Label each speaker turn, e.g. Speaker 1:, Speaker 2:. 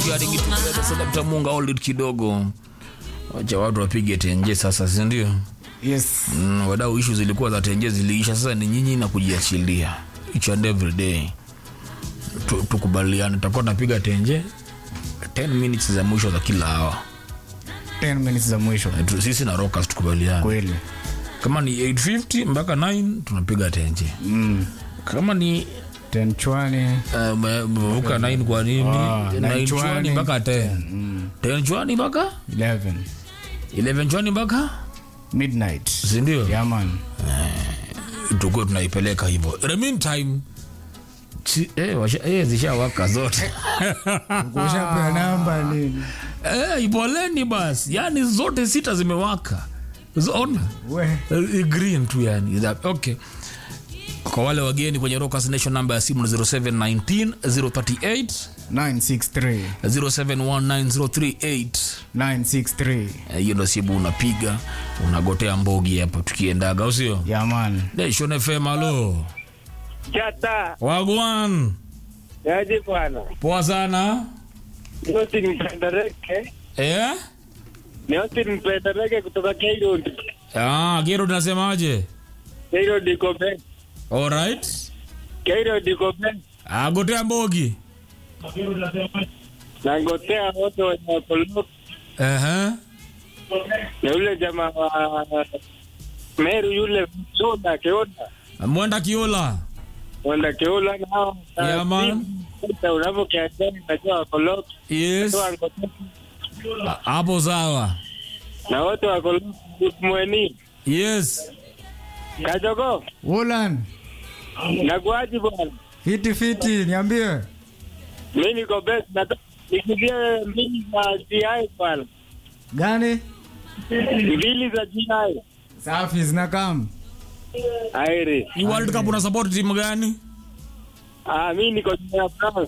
Speaker 1: getting it together selector munga hold it kidogo wacha watu wapige tenje sasa si ndio
Speaker 2: yes
Speaker 1: mm, wadau ishu zilikuwa za tenje ziliisha sasa ni nyinyi na kujiachilia each and every day Tu- tukubaliane tutakuwa tunapiga tenje 10 minutes za mwisho za kila hawa
Speaker 2: 10 minutes za mwisho
Speaker 1: sisi na rockers tukubaliane
Speaker 2: kweli
Speaker 1: kama ni 850 mpaka 9 tunapiga tenje
Speaker 2: mm.
Speaker 1: kama ni
Speaker 2: 10 chwani
Speaker 1: uh, me- mevuka 9 kwa nini
Speaker 2: Ah,
Speaker 1: 9
Speaker 2: nine
Speaker 1: chwani
Speaker 2: chwani.
Speaker 1: mpaka 10 10 chwani mpaka
Speaker 2: 11
Speaker 1: 11 chwani mpaka
Speaker 2: midnight
Speaker 1: sindio
Speaker 2: yeah man
Speaker 1: tukuwe tunaipeleka hivyo In the meantime chi- eh, washa- eh, zishawaka zote
Speaker 2: kushapea namba nini
Speaker 1: eh, ipoleni basi yani zote sita zimewaka zona
Speaker 2: we
Speaker 1: Eh, green tu yani That- okay kwa wale wageni kwenye Rockers Nation namba ya simu ni 0719 038
Speaker 2: 963
Speaker 1: 0719
Speaker 2: 963
Speaker 1: Eh, hiyo ndo simu unapiga unagotea mbogi hapo tukiendaga au sio
Speaker 2: yeah man
Speaker 1: Nation FM alo
Speaker 3: Chata,
Speaker 1: wagwan
Speaker 3: yaje bwana.
Speaker 1: poa sana
Speaker 3: Austin Mpendereke.
Speaker 1: eh?
Speaker 3: Ni Austin Mpendereke kutoka Cairo.
Speaker 1: ah, Gero tunasemaje
Speaker 3: Cairo diko ben.
Speaker 1: alright
Speaker 3: Cairo diko ben.
Speaker 1: ah, gotea mbogi
Speaker 3: Nangotea wote wenye wakoloko.
Speaker 1: uh-huh.
Speaker 3: Na yule jamaa wa Meru yule Keoda, Keoda.
Speaker 1: mwenda kiola
Speaker 3: Wanda Keola nao.
Speaker 1: Yeah, man.
Speaker 3: Sasa unavyokiachana najua wakoloko.
Speaker 1: yes
Speaker 3: Watu wangotea.
Speaker 1: Ah, hapo sawa
Speaker 3: Na wote wakoloko mweni.
Speaker 1: yes
Speaker 3: Kajogo,
Speaker 2: Ulan
Speaker 3: nakuaji bwana.
Speaker 2: fiti fiti niambie
Speaker 3: Mimi niko best na nikizie mbili za GI bwana.
Speaker 2: gani
Speaker 3: Mbili za GI.
Speaker 2: safi zinakam
Speaker 3: Airi.
Speaker 1: hii world cup una support timu gani
Speaker 3: Ah, mimi niko juu ya France.